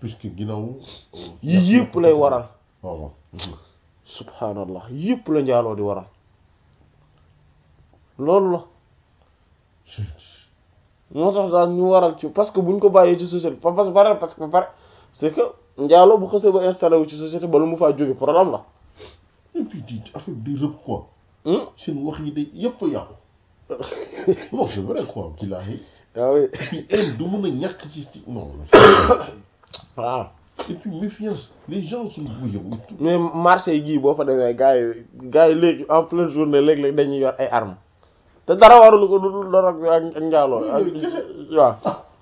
puisque ginnaaw yi yëpp lay waral waaw waaw subhanallah yëpp la njaaloo di waral loolu la moo tax daal ñu waral ci parce que buñ ko bàyyee ci société pa parce que pare parce que pare c'est que njaaloo bu xësee ba installé wu ci société ba lu mu faa jóge problème la et puis di affaire di rëb quoi Hmm? seen wax yi day yëpp a yàqu non c'est vrai quoi billaahi ah oui et puis haine du mën a ñàkk ci ci non waaw et puis méfiance les gens sont bouillons et tout mais marché yi gii boo fa demee gars yi gars yi léegi en pleine journée léeg-léeg dañuy yor ay armes te dara warulu ko lu dul dorog bi ak ak njaaloo ak waaw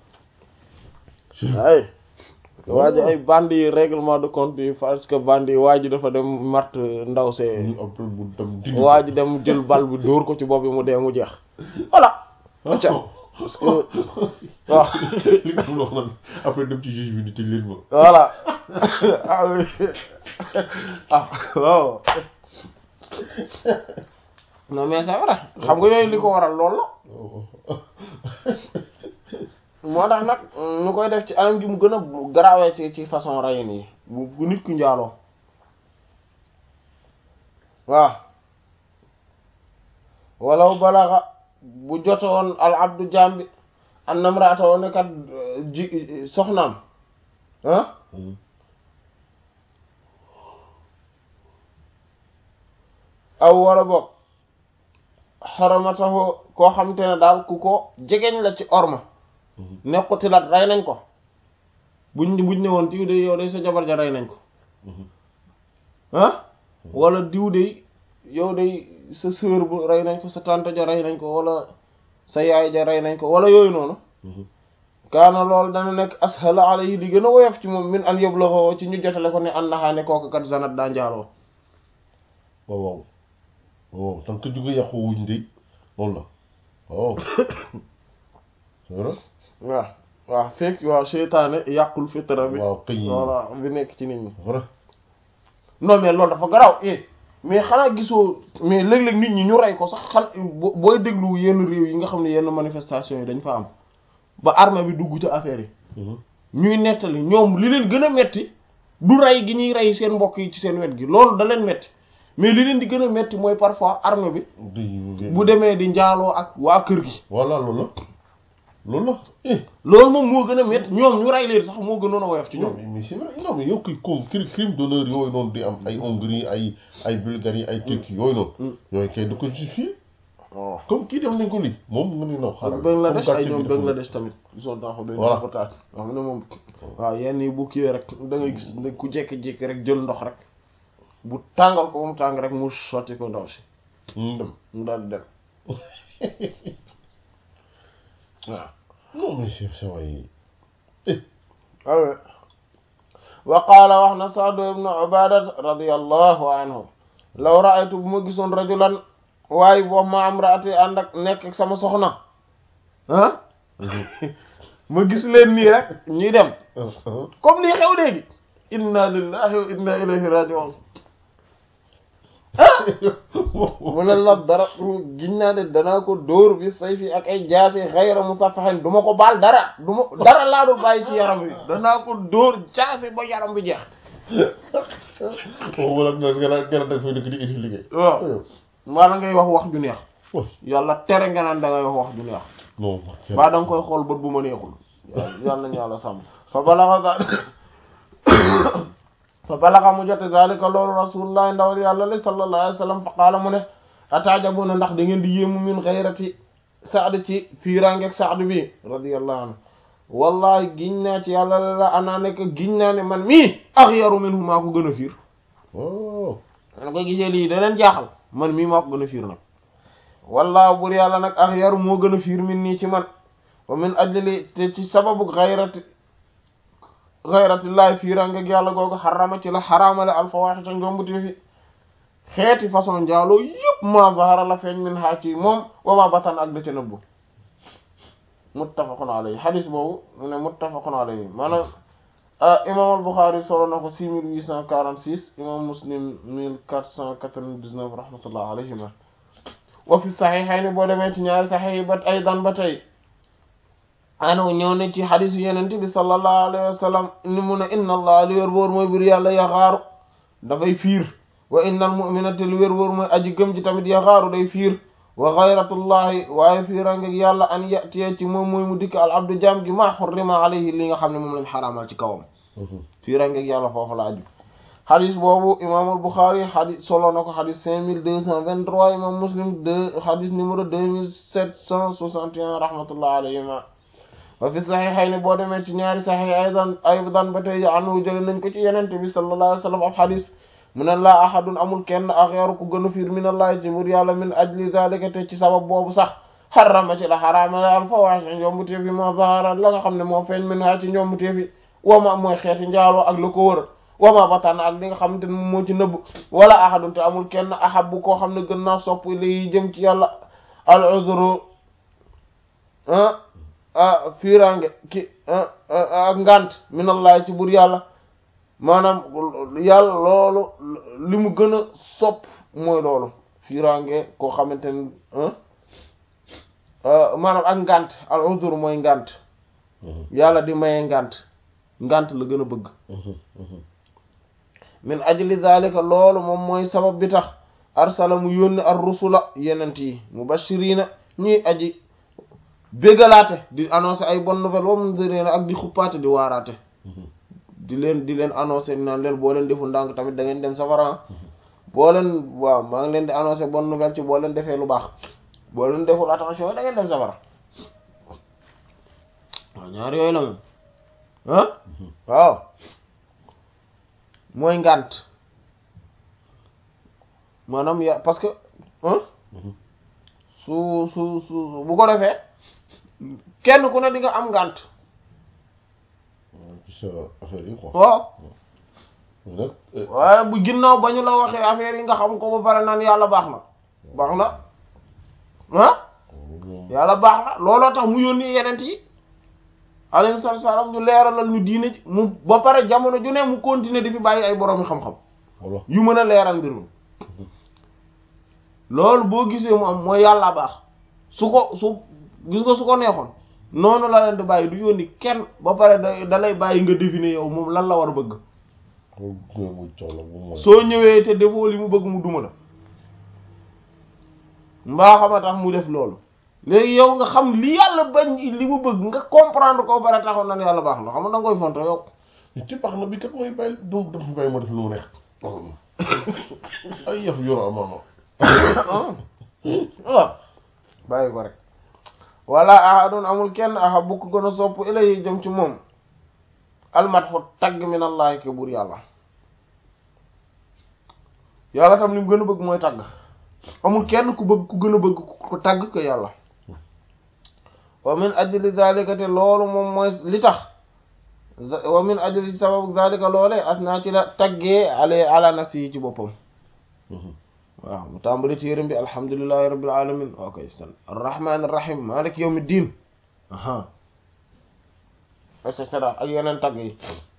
ay waa ji ay bandi yi règlement de compte yi parce que bandi yi waa ji dafa dem mart ndaw see ñu après mu dem dindi waa ji dem jël bal bi dóor ko ci bopp bi mu dee mu jeex voilà acca parce que waaw li nga xam ne wax naan après dem ci juge bi ni tëj leen ma voilà ah oui ah waaw non mais c'est vrai xam nga yooyu li ko waral lool la moo tax nag ñu koy def ci anam gi mu gën a garaawee ci ci façon rayin yi bu bu nit ku njaaloo waaw walaw balaxa bu jote woon al abdu jambi an namraata woon ne kat ji soxnaam ah aw wala boog xaramatahu koo xam te ne daal ku ko jegeñ la ci orma nekkutilat rey nañ ko buñ buñ ne woon diw de yow de sa jabar ja rey nañ ko ah wala diw de yow de sa sœur bu rey nañ ko sa tante ja rey nañ ko wala sa yaay ja rey nañ ko wala yooyu noonu kaana loolu dana nekk ashala alayhi di gën a woyof ci moom min an yóbbu ci ñu jotale ko ne an naxaane kooku kat zanat daa njaaloo waaw waaw waaw tant que jóge yàqu wuñ de loolu la waaw c'est vrai waaw waaw fekk waaw seytaane yàqul fitra bi waaw kay voilà bi nekk ci nit ñi vrai non mais loolu dafa garaw eh mais xanaa gisoo mais léeg-léeg nit ñi ñu rey ko sax xan bo- booy déglu yenn réew yi nga xam ne yenn manifestation yi dañ fa am ba armée bi dugg ci affaire yi ñuy nettali ñoom li leen gën a metti du rey gi ñuy rey seen mbokk yi ci seen wet gi loolu da leen metti mais li leen di gën a metti mooy parfois armée bi bu demee di njaaloo ak waa kër gi voilà loolu la loolu la eh loolu moom moo gën a metti ñoom ñu rey leen sax moo gënoon a woyof ci non ñoom mais c'est vrai non mais yow kay comme crime crime d'honneur yooyu noonu di am ay Hongrie ay ay Bulgarie ay Turquie yooyu noonu yooyu kay da ko justifier waaw comme kii def nañ ko lii moom nga ne non ak xaaral Bangladesh comme ay gàcce ñoom bi dafa Bangladesh tamit gisoon naa ko benn Voilà. reportage wax ne moom waaw yenn yi bu kiiwee rek da ngay gis ne ku jékki-jékki rek jël ndox rek bu tàngal ko ba mu tàng rek mu sotti ko ndaw si mu dem mu daal di dem waaw non mais c'est c'est vrai awe wa qaala wax na Sa'd ibn Ubaada radiyallahu anhu law ra'aytu bu ma gisoon rajulan waaye boo ma am raati ànd ak nekk ak sama soxna ah ma gis leen nii rek ñuy dem comme lii xew léegi inna lillahi wa inna ilayhi raji'un mu ne la dara giñ naa de danaa ko dóor bi sayfi ak ay jaasi xayra musafahin du ma ko baal dara du ma dara laa dul bàyyi ci yaram bi danaa ko dóor jaasi ba yaram bi jeex moom wala nga nga nga da fay dëkk di expliquer waaw maanaam ngay wax wax ju neex waaw yàlla tere nga naan da ngay wax wax ju neex non baa da nga koy xool bët bu ma neexul yàlla nañu yàlla sàmm fa balaxa ga fa balaxa mu jote zalika loolu rasulullah ndawal yàlla la sallallahu alayhi wa sallam fa qaala mu ne ataajabuna ndax da ngeen di yéemu min xayrati saad ci fiirangeeg saad bi radiyallahu anhu wallahi giñ naa ci yàlla la la anaa nekk giñ naa ne man mii axyaru minhu maa ko gën a fiir oh man koy gisee lii da leen jaaxal man mii maa ko gën a fiir nag wallaahu bur yàlla nag axyaru moo gën a fiir min nii ci man wa min ajli te ci sababu xayrati xayratillahi fiirangeeg yàlla googu xarama ci la xaraamale alfawaxisa njombuti fi xeeti façon njaaloo yëpp ma zahara la feeñ min haa ci moom wa ma batan ak da ca nëbbu muttafaqun alayhi hadis boobu mu ne muttafaqun alayhi maanaam imam al-Bukhari solo na ko 6846 imam Muslim 1499 rahmatullah alayhima wa fi saxiixayni boo demee ci ñaari saxiix yi ba aydan ba tey anu ñëw ne ci xadisu yenente bi sallallahu alayhi wa sallam ni mu ne inna allah lu wér wóor mooy bur yàlla yaxaaru dafay fiir wa inna al mu'minata lu wér wóor mooy aji gëm ji tamit yaxaaru day fiir wa xayratullahi waaye fiirangeg yàlla an yatiye ci moom mooy mu dikk al abdu jaam gi ma xurrima alayhi li nga xam ne moom lañ xaraamal ci kawam fiirangeg yàlla foofu la aju xadis boobu imaamul Buxaari xadis solo na ko xadis cinq mille deux cent vingt-trois imam Muslim deux xadis numéro deux mille sept cent soixante et un rahmatullah alayhima wa fi saxiixayni boo demee ci ñaari saxiix aydan aydan ba tey anhu jële nañ ko ci yenente bi sallallahu alayhi wa sallam ab xadis mu ne laa ahadun amul kenn axyaru ku gën a fiir min allahi ci bur yàlla min ajli zalika te ci sabab boobu sax xarama ci la xaraama la al fawaahish njombu teef yi moo zahara la nga xam ne moo feeñ min ha ci njombu teef yi wama mooy xeeti njaaloo ak la ko wër wama batan ak li nga xamante ne moo ci nëbb wala ahadun te amul kenn ahab bu koo xam ne gën naa sopp li jëm ci yàlla al uzru ah fiirange ki ak ngant minallahi ci bur yàlla maanaam yàlla loolu li mu gën a sopp mooy loolu fiirange koo xamante ne maanaam ak ngant al uzru mooy ngant yàlla di maye ngant ngant la gën a bëgg min ajli zalika loolu moom mooy sabab bi tax arsala mu yónni ar rusula yenent yi mubashirina ñuy aji bégalaate di annoncer ay bonne nouvelle wa mundirina ak di xuppaate di waaraate di leen di leen annoncer naan leen boo leen defu ndànk tamit da ngeen dem safara boo leen waaw maa ngi leen di annoncer bonne nouvelle ci boo leen defee lu baax boo leen deful attention da ngeen dem safara waaw ñaar yooyu la moom ah waaw mooy ngànt maanaam ya parce que su su su bu ko defee kenn ku ne di nga am ngànt sa affaire yi quoi waaw nag waaye bu ginnaaw ba ñu la waxee affaire yi nga xam ko ba pare naan yàlla baax na baax na ah yàlla baax na looloo tax mu yónni yenent yi alayhi salaam ñu leeralal ñu diine ji mu ba pare jamono ju ne mu continuer di fi bàyyi ay boroomi xam-xam voilà yu mën a leeral mbir mi loolu boo gisee mu am mooy yàlla baax su ko su gis nga su ko neexoon noonu la leen di bàyyi du yónni kenn ba pare da da lay bàyyi nga deviner yow moom lan la war a bëgg mu coow la bu mu soo ñëwee te defoo li mu bëgg mu duma la mbaa xama tax mu def loolu léegi yow nga xam li yàlla bañ li mu bëgg nga comprendre ko ba pare taxoon nan yàlla baax na xam nga da nga koy fonto yow ci baax na bi kat mooy bàyyi du daf bàyyi ma def lu mu neex ay yëf yoro amaama waaw bàyyi ko rek wala ahadun amul kenn aha bu ko gën a sopp ilay jëm ci moom almatxu tagg min allahi ke buur yàlla yàlla tam li mu gën a bëgg mooy tagg amul kenn ku bëgg ku gën a bëgg ku tagg ko yàlla wa min ajli zalika te loolu moom mooy li tax wa min ajli sababu zalika loolee asna ci la taggee ale ala nafsi yi ci boppam waaw mu tàmbali téeram bi alhamdulillahi rabbil alamin ok san arrahman arrahim malik yawmi din aha et cetera ak yeneen tagg yi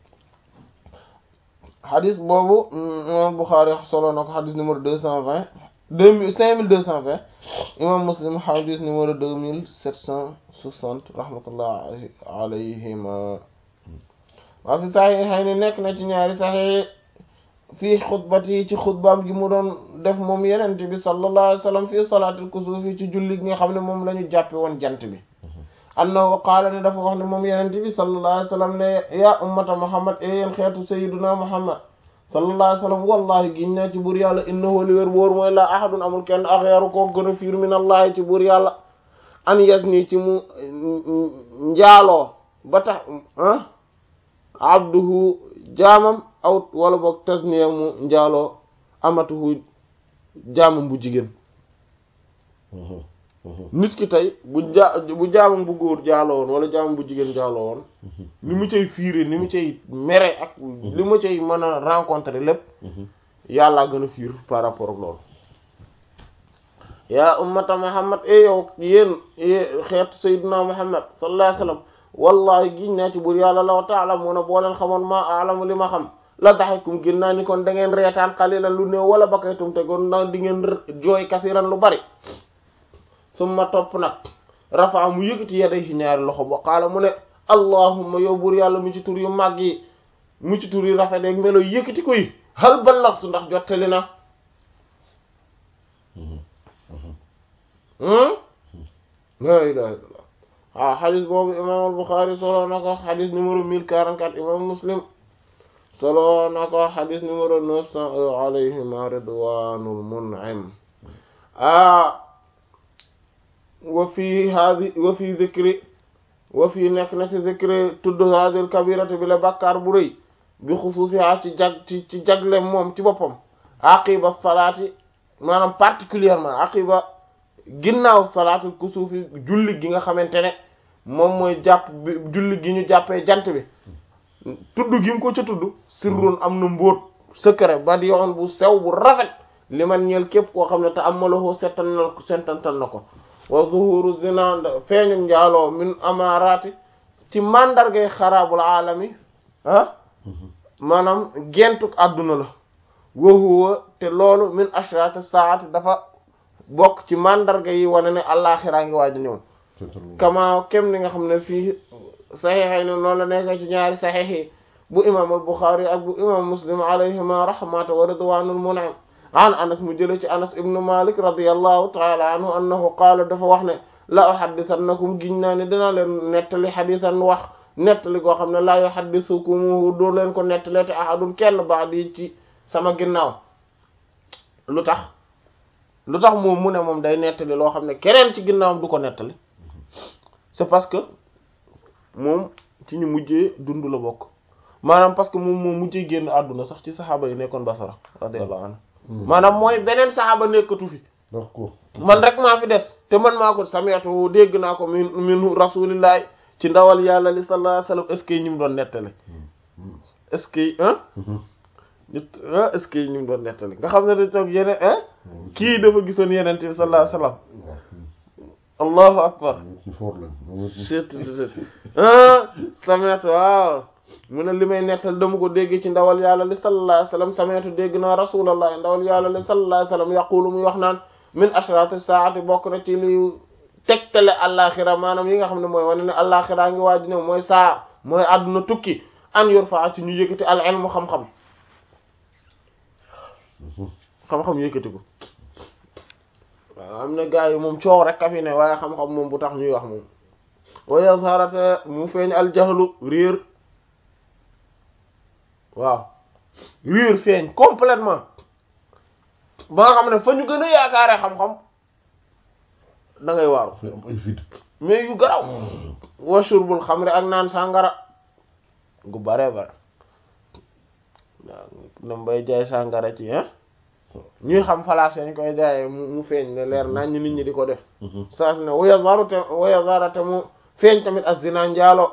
xadis boobu imam Bukhari solo na ko xadis numéro deux cent vingt deux mille cinq mille deux cent vingt imam Muslim xadis numéro deux mille sept cent soixante rahmatullah alayhima waa fi saxi xëy ne nekk na ci ñaari saxi fii xutbati ci xutbaam gi mu doon def moom yenent bi sallallahu alayhi wa sallam fii salaatil kusuufi ci julli gi nga xam ne moom la ñu jàppe woon jant bi annahu qaala ne dafa wax ne moom yenent bi sallallahu alayhi wa sallam ne yaa ummata muhammad e yéen xeetu sayyiduna muhammad sallallahu alayhi wa sallam wallahi giñ naa ci buur yàlla innahu li wér wóor mooy la ahadun amul kenn axyaru koo gën a fiir min allahi ci buur yàlla an yas nii ci mu njaaloo ba tax ah abduhu jaamam aw wala boog tasniya mu njaaloo amatuhu jaamam bu jigéen nit ki tey bu ja bu jaamam bu góor jaaloo woon wala jaamam bu jigéen jaaloo woon ni mu cay fiire ni mu cay mere ak li mu cay mën a rencontrer lépp yàllaa gën a fiir par rapport ak loolu yaa ummata muhammad e yow yéen xeetu sayyidina muhammad sallallahu alayhi wasallam wallahi giñ naa ci buur yàlla law ta'lamuna boo leen xamoon maa alamu li ma xam la daxikum gin naa ni kon da ngeen reetaan xalilan lu néew wala bakaytum te kon na di ngeen jooy kasiran lu bari summa topp nag rafa mu yëkkati yadayhi ñaari loxo ba qaala mu ne allahumma yow buur yàlla mu ci tur yu màgg yi mu ci tur yu rafet ak melo yëkkati ko yi hal ballaxtu ndax jottali na la ilaha illallah waaw xadis boobu imam al-Bukhari solo na ko xadis numéro 1044 imam Muslim solo na ko xadis numéro 900 alayhima ridwanul mun'im ah wa fi hadi wa fi zikri wa fi nekk na ci zikri tudd hadil kabirati bi la bàkkaar bu rëy bi xusuusiha ci jag ci ci jagle moom ci boppam aqiba salaati maanaam particulièrement aqiba ginnaaw salaatul kusuufi julli gi nga xamante ne moom mooy jàpp bi julli gi ñu jàppee jant bi tudd gi mu ko ca tudd sirrun am na mbóot secret ba di yoon bu sew bu rafet li man ñeel képp koo xam ne te amalahu settanal settantal na ko wa zuhuru zina feeñu njaaloo min amarati ci mandargay xaraabul alami ah maanaam gentuk àdduna la wa huwa te loolu min ashrati saati dafa bokk ci mandarga yi wane ne àllaaxiraa ngi waaj ñëw kama kem ni nga xam ne fii saxiixay ne noonu la nekk ci ñaari saxiix yi bu imam al Buxaari ak bu imam Muslim alayhima rahmatu wa ridwanul mun'im an anas mu jële ci anas ibnu malik radiyallahu taala anhu annahu qaala dafa wax ne la uhaddithannakum giñ naa ne dinaa leen nettali xadisan wax nettali goo xam ne laa yuhaddisukum doo leen ko nettali te ahadun kenn ba'di ci sama ginnaaw lu tax lu tax moom mu ne moom day nettali loo xam ne keneen ci ginnaawam du ko nettali c'est parce que moom ci ñu mujjee dund la bokk maanaam parce que moom moom mujjee génn àdduna sax ci saxaaba yi nekkoon basara radiyallahu anhu maanaam mooy beneen saxaaba nekkatu fi d'accord man rek maa fi des te man maa ko sami'tu dégg naa ko min min rasulillahi ci ndawal yàlla li sallallahu alayhi wasallam est-ce que ñi mu doon nettali est-ce que hein nit est-ce que ñi mu doon nettali nga xam ne da toog yeneen hein kii dafa gisoon yeneen bi sallallahu alayhi wasallam allahu akbar ci for lañ sami'tu waaw mu ne li may nettal dama ko dégg ci ndawal yàlla li sallallahu alayhi wasallam sami'tu dégg naa rasulullah ndawal yàlla li sallallahu alayhi wasallam yaqulu muy wax naan min ashrati saati bokk na ci li tegtale àllaaxira maanaam yi nga xam ne mooy wane ne àllaaxira ngi waaj ne mooy saa mooy àdduna tukki an yurfa ci ñu yëkkati al ilmu xam-xam xam-xam yëkkati ko waaw am na gars yi moom coow rek ka fi ne waaye xam-xam moom bu tax ñuy wax moom wa yazharata mu feeñ al jahlu réer waaw réer feeñ complètement ba nga xam ne fa ñu gën a yaakaare xam-xam da ngay waaru fi am ay vide mais yu garaw wa shurbul xamri ak naan sàngara gu bare bare waaw na mbay jaay sàngara ci hein ñuy xam falaas yañ koy jaayee mu mu feeñ ne leer nañ ñu nit ñi di ko def saa ne waya zaru te waya zarate mu feeñ tamit as zina njaalo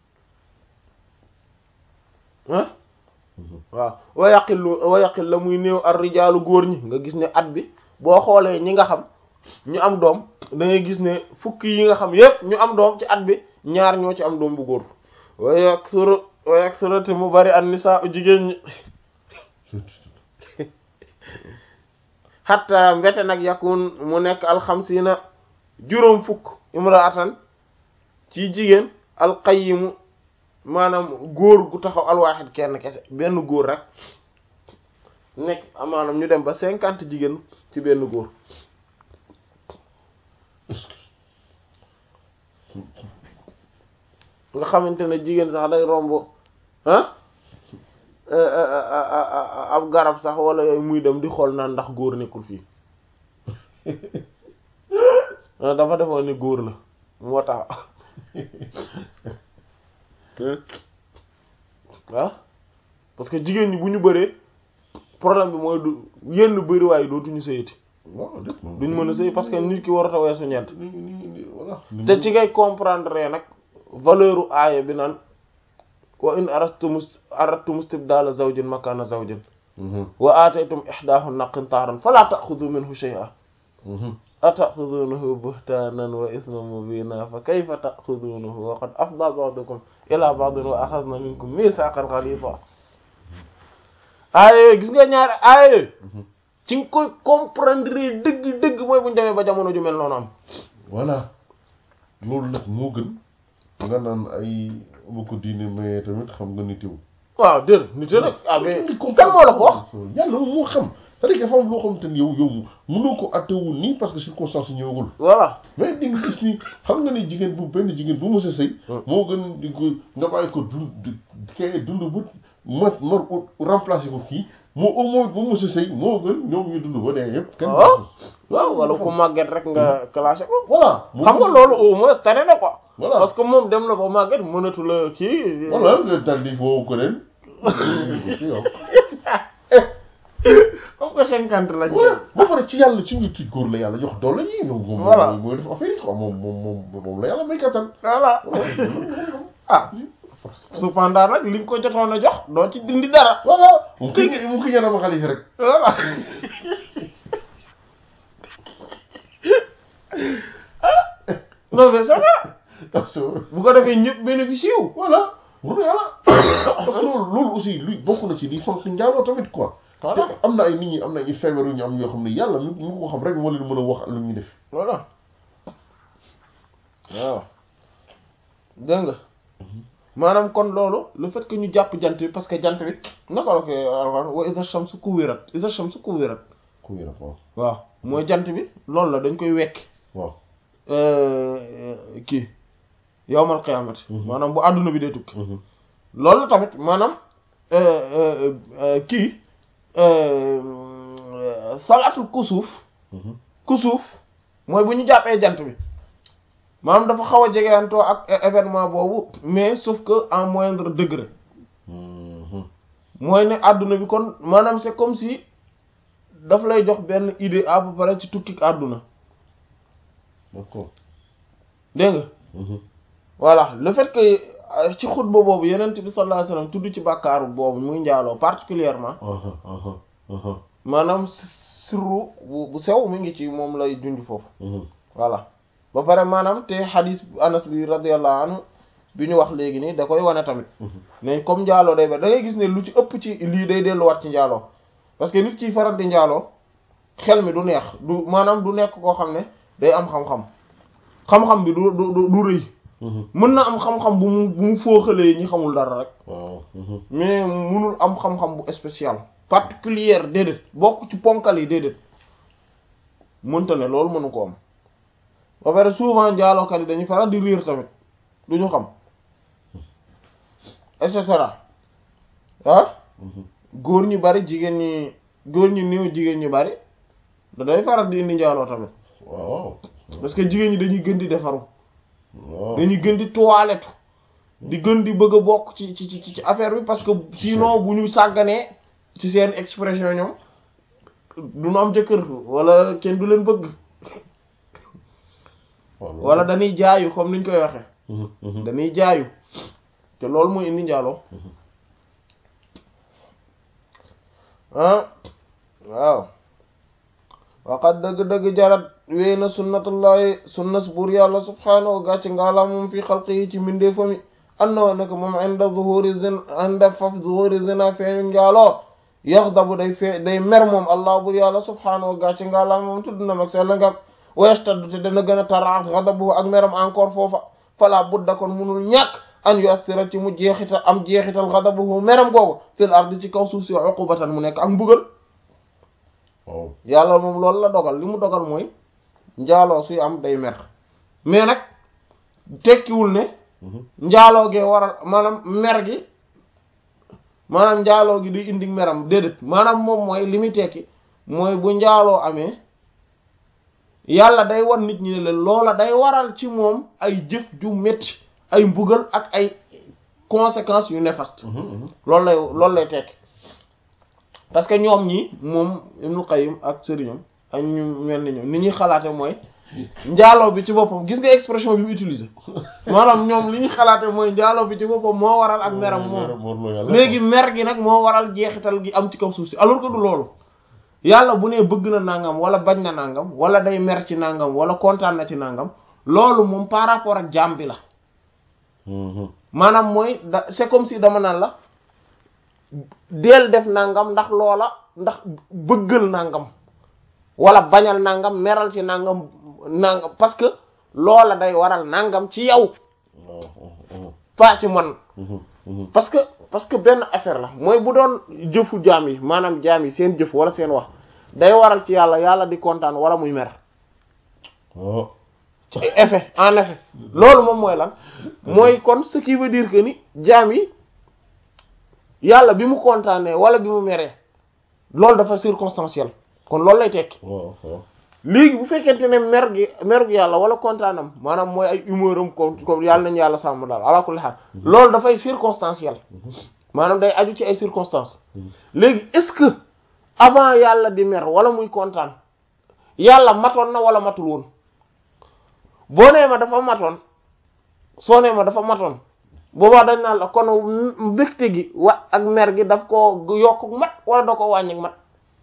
ah waaw wa yaqillu wa yaqil la muy néew ar rijaalu góor ñi nga gis ne at bi boo xoolee ñi nga xam ñu am doom da ngay gis ne fukki yi nga xam yépp ñu am doom ci at bi ñaar ñoo ci am doom bu góor wa yaksuru wa yaksuru te mu bari an nisaa jigéen ñi xatta mbete nag yakun mu nekk alxamsiina juróom fukk imraatan ci jigéen alqayimu maanaam góor gu taxaw alwaaxid kenn kese benn góor rek nekk maanaam ñu dem ba cinquante jigéen ci benn góor nga xamante ne jigéen sax day romb ah ab garab sax wala yooyu muy dem di xool naan ndax góor nekkul fii dafa defoon ni góor la moo tax ah parce que jigéen ñi bu ñu bëree problème bi mooy du yenn bëri waaye dootuñu sëyati waaw def na duñ mën a sëy parce que nit ki warut a weesu ñeent ni ni ni voilà te ci ngay comprendre nag valeur u aaya bi naan wa in aradtum aradtum istibdala zawjin makana zawjin wa ataytum ihdahunna qintaran fala ta'khudhu minhu shay'an ataxudunahu buhtanan wa isman mubina fa kayfa taxudunahu wa qad afda ba'dukum ila ba'din wa axadna minkum mithaqan ghaliza aaya yooyu gis nga ñaari aaya yooyu ci nga koy comprendre dëgg dëgg mooy bu ñu demee ba jamono ju mel noonu am voilà loolu nag moo gën nga naan ay ma ko diine mais tamit xam nga ni teew waaw déedéet nit nag ah mais kan moo la ko wax yàlla moom moo xam c'est-à-dire que dafa am loo xam te ni yow yow mënoo ko attewul nii parce que circonstance yi ñëwagul voilà mais di nga gis ni xam nga ni jigéen bu benn jigéen bu mos a sëy moo gën di ko nga bàyyi ko dund kay dund bu ma mar remplacer ko kii moo au moins bu mos a sëy moo gën ñoom ñu dund ba dee yëpp kenn waaw waaw wala ku màgget rek nga classé ko voilà xam nga loolu au moins tane na quoi voilà parce que moom dem na ba màgget mënatu la kii voilà nga daldi foofu ko leen comme que cinquante lañ voilà ba pare ci yàlla ci nit ki góor la yàlla jox doole yi moom moom Voilà. mooy def affaire yi quoi moom moom moom moom la yàlla may kattan voilà ah cependant nag li nga ko jotoon a jox doo ci dindi dara voilà mu ki mu ki ñanama xaalis rek voilà non mais ça va parce que bu ko defee ñëpp bénéficié wu voilà wur yàlla parce que loolu loolu aussi luy bokk na ci di fonk njaaloo tamit quoi Voilà. te am na ay nit ñi am na ay feebar yu ñu am yoo xam ne yàlla mi mi ko xam rek moo leen mën a wax lu ñuy def voilà waaw dégg nga maanaam kon loolu le fait que ñu jàpp jant bi parce que jant bi naka la koy alxuraan wa idha shamsu kuwirat idha shamsu kuwirat ku yëra waaw waaw mooy jant bi loolu la dañ koy wekk waaw kii yawmal qiyaamati Mhm. maanaam bu àdduna bi dee tukki Mhm. loolu tamit maanaam euh, euh, kii euh, salaatul kusuuf Mhm. kusuuf mooy bu ñu jàppee jant bi maanaam dafa xaw a jegeyantoo ak é- événement boobu mais sauf que en moindre degré Mhm. mooy ne àdduna bi kon maanaam c'est comme si daf lay jox benn idée à peu près ci tukki àdduna d'accord dégg nga Mhm. voilà le fait que euh, ci xutba boobu yenent bi sallallahu alayhi wasallam tudd ci bàkkaaru boobu muy njaaloo particulièrement aha aha aha maanaam sirru bu bu sew mi ngi ci moom lay junj foofu Mhm. voilà ba pare maanaam te xadis anas bi radiyallahu anhu bi ñu wax léegi nii da koy wane tamit Mhm. ne comme njaaloo day ba da ngay gis ne lu ci ëpp ci lii day delluwaat ci njaaloo parce que nit kiy faral di njaaloo xel mi du neex du maanaam du nekk koo xam ne day am xam-xam xam-xam bi du du du du rëy Mhm. mën na am xam-xam bu mu bu mu fooxalee ñi xamul dara rek waaw Mhm. mais munul am xam-xam bu spécial particulière déedéet bokk ci ponkal yi déedéet mënta ne loolu mënu ko am ba pare souvent njaalookat yi dañuy faral di riir tamit du ñu xam et cetera ah Mhm. góor ñu bari jigéen ñi góor ñi néew jigéen ñu bari da day faral di indi njaaloo tamit waaw parce que jigéen ñi dañuy gën di defaru waaw dañuy gën di toilette di gën di bëgg a bokk ci ci ci ci affaire bi parce que sinon bu ñu sàgganee ci seen expression ñoom du ñu am jëkkër wala kenn du leen bëgg waaw wala dañuy jaayu comme niñ koy waxee Mhm. Mhm. dañuy jaayu te loolu mooy indi njaaloo ah waaw waxat dëgg-dëgg jarat wéy na sunnatullahi sunnas buur yàlla subhaanahu gàcc ngaala moom fi xalqi yi ci mbindee fami annoo nak moom inda zuhuri zin inda faf zuhuri zina feeñu njaaloo yaxdabu day fee day mer moom allah buur yàlla subhaanahu gàcc ngaala moom tudd na mag sella ngam wayastaddu te dana gën a taraaf xadabu ak meram encore foofa fala budda kon munul ñàkk an yu'athira ci mu jeexital am jeexital xadabuhu meram googu fil ardi ci kaw suuf si uqubatan mu nekk ak mbugal waaw yàlla moom loolu la dogal li mu dogal mooy njaaloo suy am day mer mais nag tekkiwul ne Mhm. njaaloo gee waral maanaam mer gi maanaam njaaloo gi day indi meram déedéet maanaam moom mooy li muy tekki mooy bu njaaloo amee yàlla day wan nit ñi ne leen loola day waral ci moom ay jëf ju metti ay mbugal ak ay conséquences yu néfaste Mhm. Mhm. loolu lay loolu lay tekki parce que ñoom ñi moom Ibnul Qayyim ak sëriñam ak ñu mel ni ñoom ni ñuy xalaate mooy njaaloo bi ci boppam gis nga expression bi mu utiliser maanaam ñoom li ñu xalaate mooy njaaloo bi ci boppam moo waral ak meram moom léegi mer gi nag moo waral jeexital gi am ci kaw suuf si alors que du loolu yàlla bu nee bëgg na nangam wala bañ na nangam wala day mer ci nangam wala kontaan na ci nangam loolu moom par rapport ak jaam bi la Mhm. maanaam mooy da c'est comme si dama naan la deel def nangam ndax loola ndax bëggal nangam wala bañal nangam meral ci nangam nangam parce que loola day waral nangam ci yow waaw waaw pas ci man mhm, mhm. parce que parce que benn affaire la mooy bu doon jëfu jaam yi maanaam jaam yi seen jëf wala seen wax day waral ci yàlla yàlla di kontaan wala muy mer waaw ci effet en effet loolu moom mooy lan mooy kon ce qui veut dire que ni jaam yi yàlla bi mu kontaanee wala bi mu meree loolu dafa circonstanciel kon loolu lay tekki waaw waaw léegi bu fekkente ne mer gi mer gi yàlla wala kontaanam maanaam mooy ay humeur am ko ko yàlla nañu yàlla sàmm daal ala kulli haal loolu dafay circonstanciel maanaam day aju ci ay circonstances léegi est-ce que avant yàlla di mer wala muy kontaan yàlla matoon na wala matul woon boo nee ma dafa matoon soo nee ma dafa matoon boobaa dañ naan la kon mbégte gi wa ak mer gi daf ko yokk mat wala da ko wàññi mat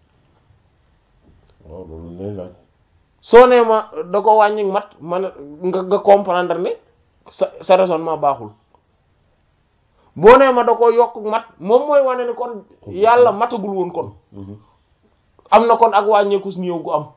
waaw loolu lay laaj soo nee ma da ko wàññi mat man nga nga comprendre ne sa sa raisonnement baaxul boo nee ma da ko yokk mat moom mooy wane ni kon yàlla matagul woon kon Mhm. am na kon ak wàññeeku si néew gu am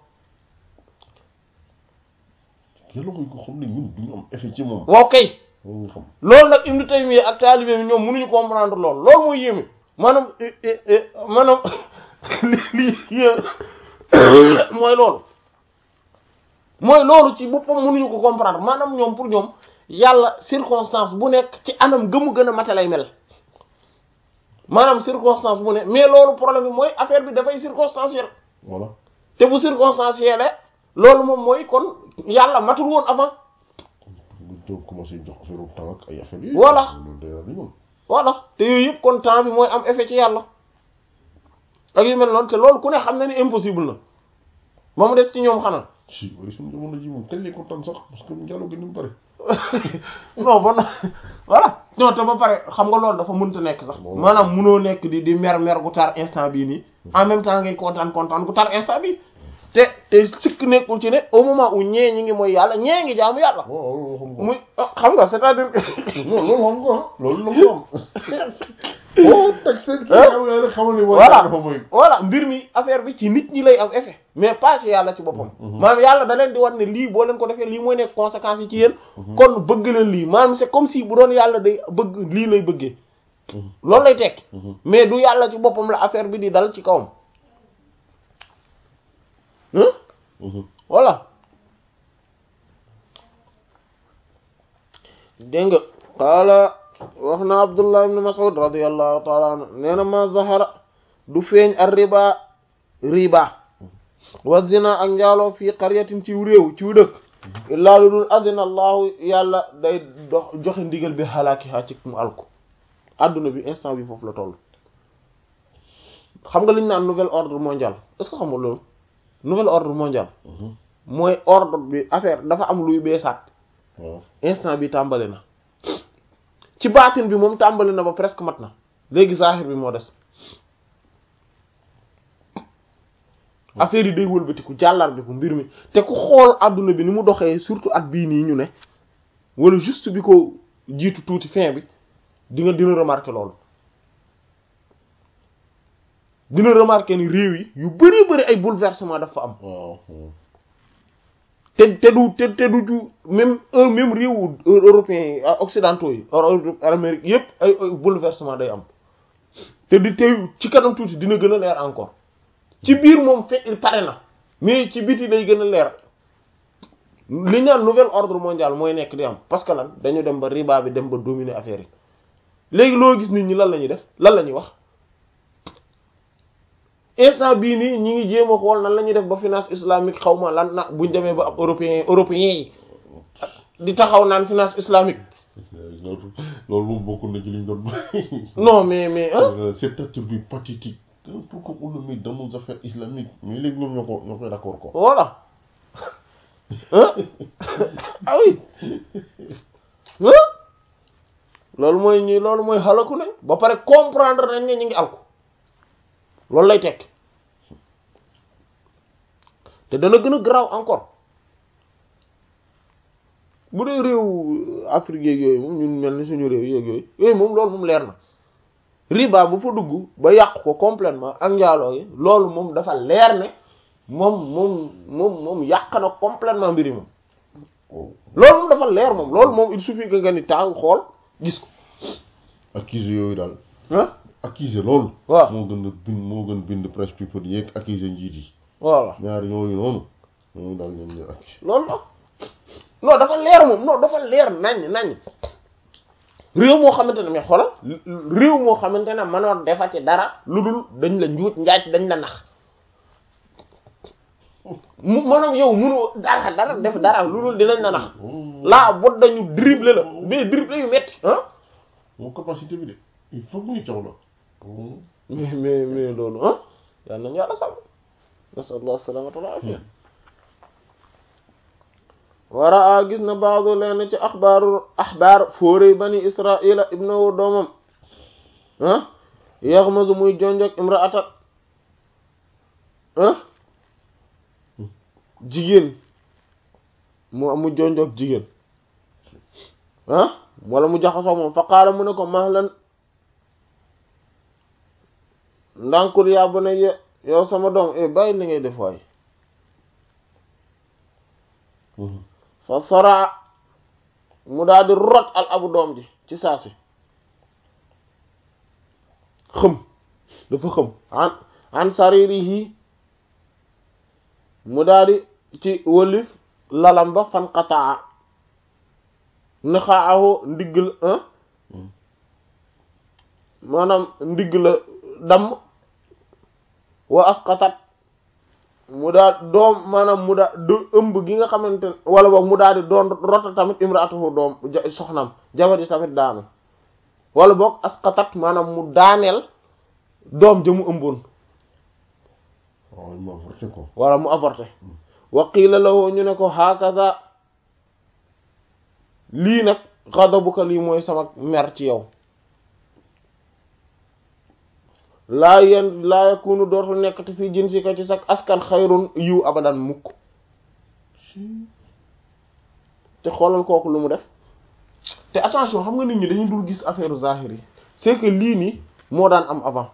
yàlla koy ko xam ne ñun duñu am effet ci moom waaw kay loolu nga xam loolu nag Ibnu Taymiyya ak taalibe bi ñoom mënuñu comprendre loolu loolu mooy yéeme maanaam eh, eh, eh, maanaam li li yé- mooy loolu mooy loolu ci boppam mënuñu ko comprendre maanaam ñoom pour ñoom yàlla circonstance bu nekk ci anam gëmu gën a mate lay mel maanaam circonstance bu ne mais loolu problème bi mooy affaire bi dafay circonstanciel voilà te bu circonstanciel loolu moom mooy kon yàlla matul woon avant bu doon commencé jox affaire u temps ak ay affaire yi Voilà. loolu day daal di ñoom voilà te yooyu yëpp kon temps bi mooy am effet ci yàlla ak yu mel noonu te loolu ku ne xam na ni impossible na ba mu des ci ñoom xanaa si wari suñu jamono ji moom kañ lay kontaan sax parce que njàllo gi ni mu bëri non ba na voilà non te ba pare xam nga loolu dafa mënta nekk sax Bon. maanaam munoo nekk di di mer mer gu tar instant bii nii en même temps ngay kontaan kontaan gu tar instant bii te te sikk nekkul ci ne au moment où ñee ñi ngi mooy yàlla ñee ngi jaamu yàlla waaw loolu xam nga muy ah, xam nga c'est-à-dire que non loolu xam nga loolu la ko am boo teg seen kii Hein? yow yaa rek xamal ni mooy voilà dafa mooy voilà mbir mi affaire bi ci nit ñi lay am effet mais pas ci yàlla ci boppam maanaam yàlla da leen di wan ne lii boo leen ko defee lii mooy nekk conséquences yi ci yéen kon bëgg leen lii maanaam c'est comme si bu doon yàlla day bëgg lii lay bëggee loolu lay tekki mais du yàlla ci boppam la affaire bi di dal ci kawam hein voilà dégg nga qaala wax na abdullah ibn mas'ud radiyallahu ta'ala anhu nee na ma zahara du feeñ ar riba riba wa zina ak njaaloo fii qaryatin ci réew ci dëkk illaa lu dul adina allahu yàlla day dox joxe ndigal bi halaakiha ci mu alku adduna bi instant bi foofu la toll xam nga li ñu naan nouvel ordre mondial est-ce que xam nga loolu nouvel ordre mondial mooy ordre bi affaire dafa am luy beesaat waaw instant bi tàmbali na ci baatin bi moom tàmbali na ba presque mat na léegi zahir bi moo des affaire yi day wëlbatiku jàllar bi ko mbir mi te ku xool adduna bi ni mu doxee surtout at bii nii ñu ne wala juste bi ko jiitu tuuti fin bi di nga dina remarquer loolu dina remarquer ni réew yi yu bari bari ay bouleversement dafa am waaw te te du te te du ju même un même réewu européens yi ah, occidentaux yi Europe Amérique yépp ay ay bouleversement day am te di te ci kanam tuuti dina gën a leer encore ci biir moom fe pare na mais ci biti day gën a leer li ñu naan nouvel ordre mondial mooy nekk di am parce que lan dañu dem ba riba bi dem ba dominer affaire yi léegi loo gis nit ñi lan la ñuy def lan la ñuy wax instant bii nii ñi ngi jéem a xool nan la ñuy def ba finance islamique xaw ma lan na buñ demee ba ab européen européens yi di taxaw naan finance islamique loolu loolu moom bokk na ci liñ doon non mais mais ah cet attribut pathétique pourquoi on le met dans nos affaires islamiques mais léegi ñoom ñoo ko ñoo koy d'accord quoi voilà ah ah oui ah loolu mooy ñi loolu mooy xalaku nañ ba pare comprendre nañ ne ñu ngi alku loolu lay tekk te dana gën a garaaw encore bu dee réew Afrique yeeg yooyu moom ñun mel ni suñu réew yeeg yooyu yooyu moom loolu moom leer na riba bu fa dugg ba yàq ko complètement ak njaaloo yi loolu moom dafa leer ne moom moom moom moom yàq na complètement mbiri moom loolu moom dafa leer moom loolu moom il suffit que nga ni tàng xool gis ko accusé yooyu daal ah accusé loolu waaw moo gën a bind moo gën bind presse people yeeg accusé njiit yi voilà ñaar yooyu noonu ñooñu daal ñoom ñooy accusé loolu la non dafa leer moom non dafa leer nañ nañ réew moo xamante ne mais xoolal réew moo xamante ne mënoo defati dara lu dul dañ la njuut njaaj dañ la nax mu maanaam yow mënu dara dara def dara lu dul dinañ la nax laa bot dañu dribble la mais dribble yu metti ah moom capacité bi de il faut que ñu caw la mais mais mais loolu ah yal nañu yàlla sàmm nasallah salamata wal afiya wara a gis na baado leen ci axbaaru axbaar fóorey bani israila ibnahu doomam ah yaxmasu muy jonjog imraata ah jigéen mu mu jonjog jigéen ah wala mu jaxasoo moom fa qaala mu ne ko mahlan ndànkul yaa bu ne ye- yow sama doom e bàyyi li ngay def waay fa sora mu daal di rot al abu doom ji ci saasi xëm dafa xëm an an saririhi mu daal di ci wëlif lalam ba fan qataa naxaahu ndigg la maanaam ndigg la damm wa asqatat mu daal doom maanaam mu daal du ëmb gi nga xamante ne wala boog mu daal di doon rota tamit imraatuhu doom ja- soxnaam jabar ji tamit daanu wala boog asqatat maanaam mu daaneel doom ja mu ëmboon waaw ma avorté ko wala mu avorté wa qiila lahu ñu ne ko hakaza lii nag ghadabuka lii mooy sama mer ci yow laa yen laa yakunu dootul nekkati fii jinsika ci sax askan xayrun yiw abadan mukk te xoolal kooku lu mu def te attention xam nga nit ñi dañuy dul gis affaire zahir yi c'est que lii nii moo daan am avant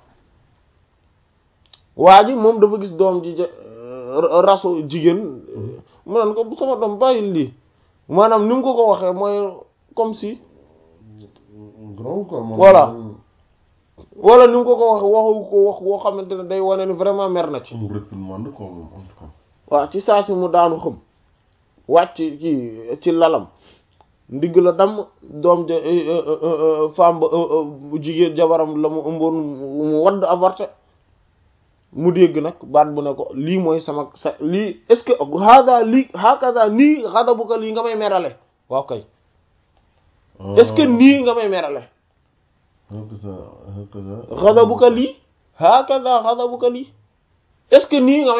waa ji moom dafa gis doom ji ja- rasu jigéen mu naan ko sama doom bàyyil lii maanaam ni mu ko ko waxee mooy comme si grand quoi moom Voilà. wala ni mu ko ko wax waxu ko wax boo xamante ne day wane ni vraiment mer na ci mu réprimande quoi moom en tout cas waaw ci saa si mu daanu xëm wàcc ci ci lalam ndigg la damm doom ja femme ba jigéen jabaram la mu ëmboon mu wadd avorté mu dégg nag baat bu ne ko lii mooy sama sa lii est-ce que hada lii hakaza nii ghadabuka lii nga may merale waaw kay est-ce que nii nga may merale hakaza hakaza ghadabuka lii hakaza ghadabuka lii est-ce que nii nga